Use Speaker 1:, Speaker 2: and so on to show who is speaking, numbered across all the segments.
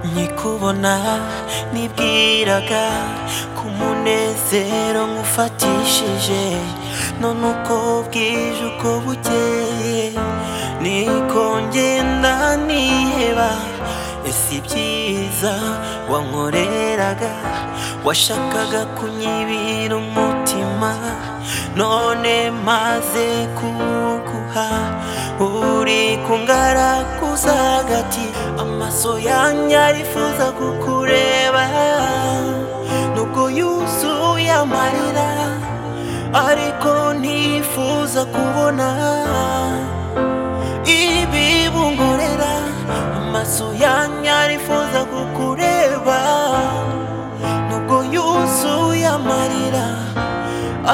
Speaker 1: nkikubona nibwiraga ko umunezero nkufatishije none uko bwije uko bukeye niko ngenda niheba ese ibyiza wankoreraga washakaga kunyibira umutima none maze kuguha uri kungaraguza hagati amaso yanjye arifuza kukureba nubwo yuzuye amarira ariko ntifuza kubona ibibungurera amaso yanjye arifuza kukureba nubwo yuzuye amarira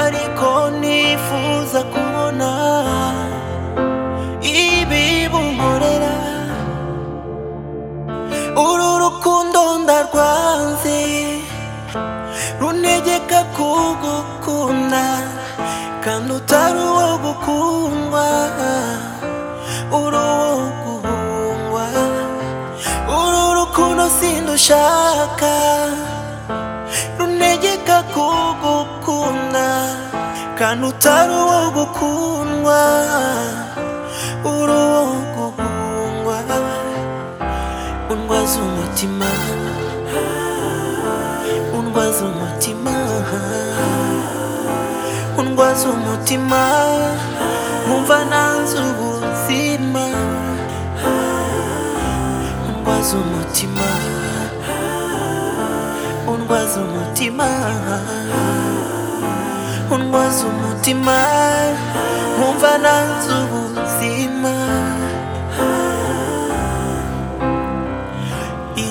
Speaker 1: ariko ntifuza kubona ibibungurera uru rukundo ndarwanze runtegeka kugukunda kandi utari uwo gukundwa uri uwo guhungwa uru rukundo sindushaka runtegeka kugukunda kandi utari uwo gukundwa uri uwo guhungwa undwaza umutima undwaza umutima undwaza umutima nkumva nanze ubuzima undwaza umutima undwaza umutima undwaza umutima nkumva nanze ubuzima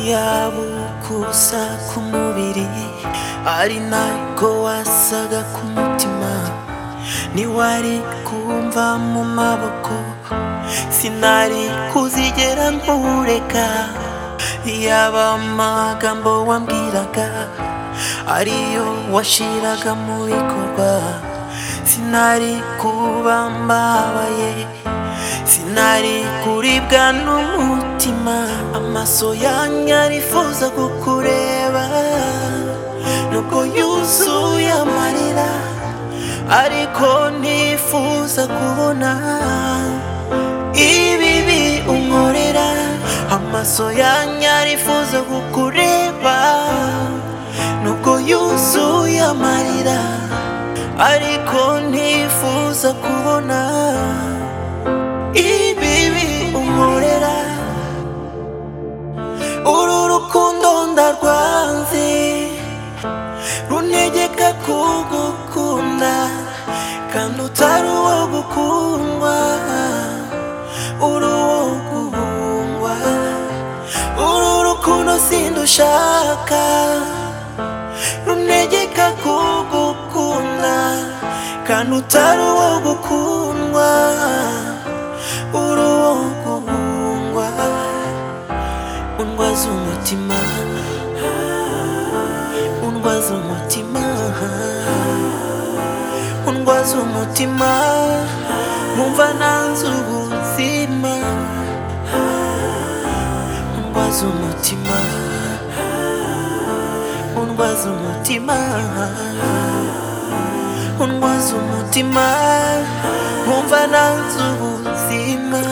Speaker 1: yaba ukusa ku mubiri ari nako wasaga ku mutima ntiwari kumva mu maboko sinari kuzigera nkureka yaba amagambo wambwiraga ariyo washiraga mu bikorwa sinari kuba mbabaye sinari kuribwa n'umutima amaso yanjye arifuza kukureba nuko yuzuye amarira ariko ntifuza kubona ibibi unkorera amaso yanjye arifuza kukureba nuko yuzuye amarira ariko ntifuza kubona ibibi unkorera uru rukundo ndarwanze runtegeka kugukunda kandi utari uwo gukundwa uri uwo guhungwa uru rukundo sindushaka runtegeka kugukunda kandi utari uwo gukundwa uri uwo guhungwa undwaza umutima undwaza umutima undwaza umutima nkumva nanze ubuzima undwaza umutima undwaza umutima undwaza umutima nkumva nanze ubuzima